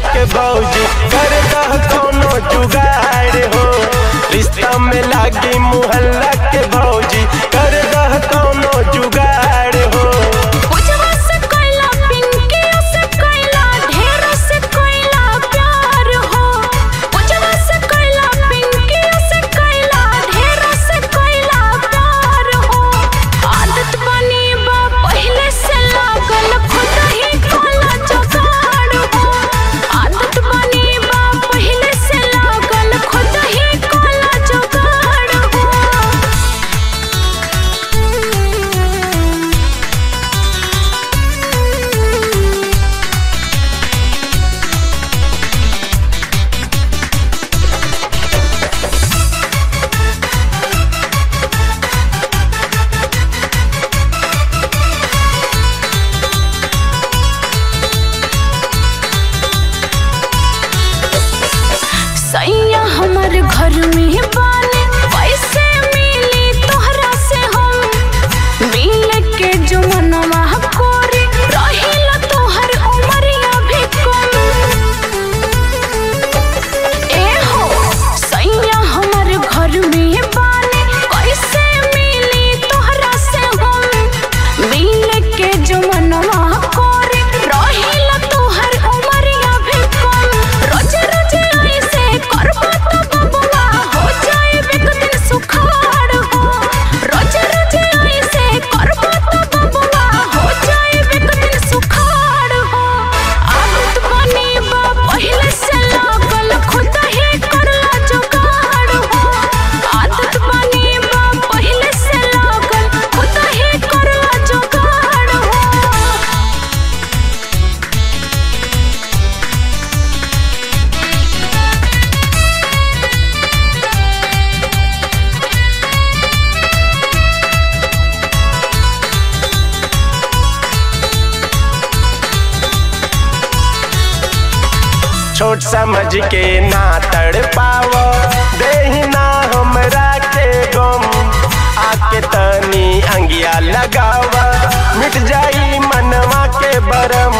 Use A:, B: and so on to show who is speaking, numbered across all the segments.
A: के भौजी कर दह कोनो जुगाड़ हो रिश्ता में लागी मुहल्ला के भौजी कर दह कोनो जुगाड़ हो
B: पूजवा से कोइला पिंकियों से कोइला ढेरों से कोइला प्यार हो पूजवा से कोइला पिंकियों से कोइला ढेरों से कोइला प्यार हो आदत बनी बा पहले से लागल खुद ही कोला जुगाड़ हो आदत बनी बा पहले से लागल खुद ही कोला जुगाड़ हो सैया हमर घर में बाने कैसे मिली तोहरा से हम मिल के जो मनवा कोरी रहिला तोहर उमरिया भी कम ए हो सैया हमर घर में बाने कैसे मिली तोहरा से हम मिल के जो मनवा कोरी रहिला तोहर उमरिया भी कम रोज रोज ऐसे करबो तो बबुआ हो जाए एक दिन सुखाड़ हो रोज रोज ऐसे करबो तो बबुआ हो जाए एक दिन सुखाड़ हो आदत बनी बा पहले से लागल खुद ही करला जुगाड़ हो आदत बनी बा पहले से लागल खुद ही करला जुगाड़ हो
A: छोट समझ के ना तड़ पाव देही ना हमरा के गम आके तनी अंगिया लगावा मिट जाई मनवा के बरम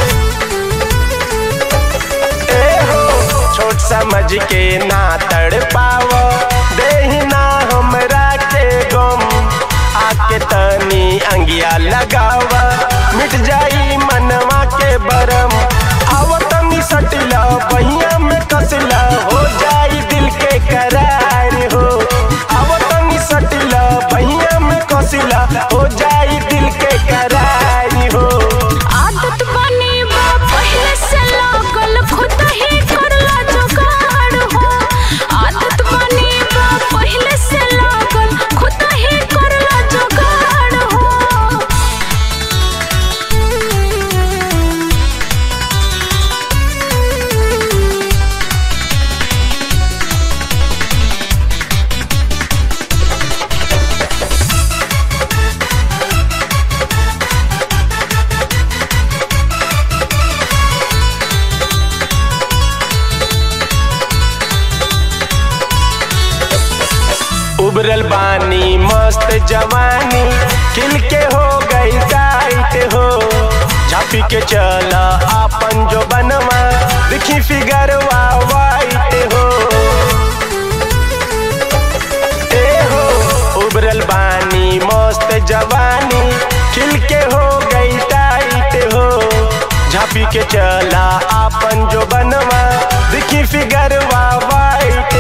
A: ए हो छोट समझ के ना तड़ पाव देही ना हमरा के गम आके तनी अंगिया लगावा मिट जाई मनवा के बरम आवतनी सटिला बहिया में कसला हो जाई दिल के करार हो आवतनी सटिला बहिया में कसला हो जाई दिल के करार हो
B: आदत बनी बा पहले से लागल खुद ही करला जुगाड़ हो आदत बनी बा पहले से लागल खुद ही करला जुगाड़ हो
A: उबरल बानी मस्त जवानी खिल के हो गई टाइट हो झापी के चला आपन जो बनवा दिखी फिगरवा वाइट हो ए हो उबरल बानी मस्त जवानी खिल के हो गई टाइट हो झापी के चला आपन जो बनवा दिखी फिगरवा वाइट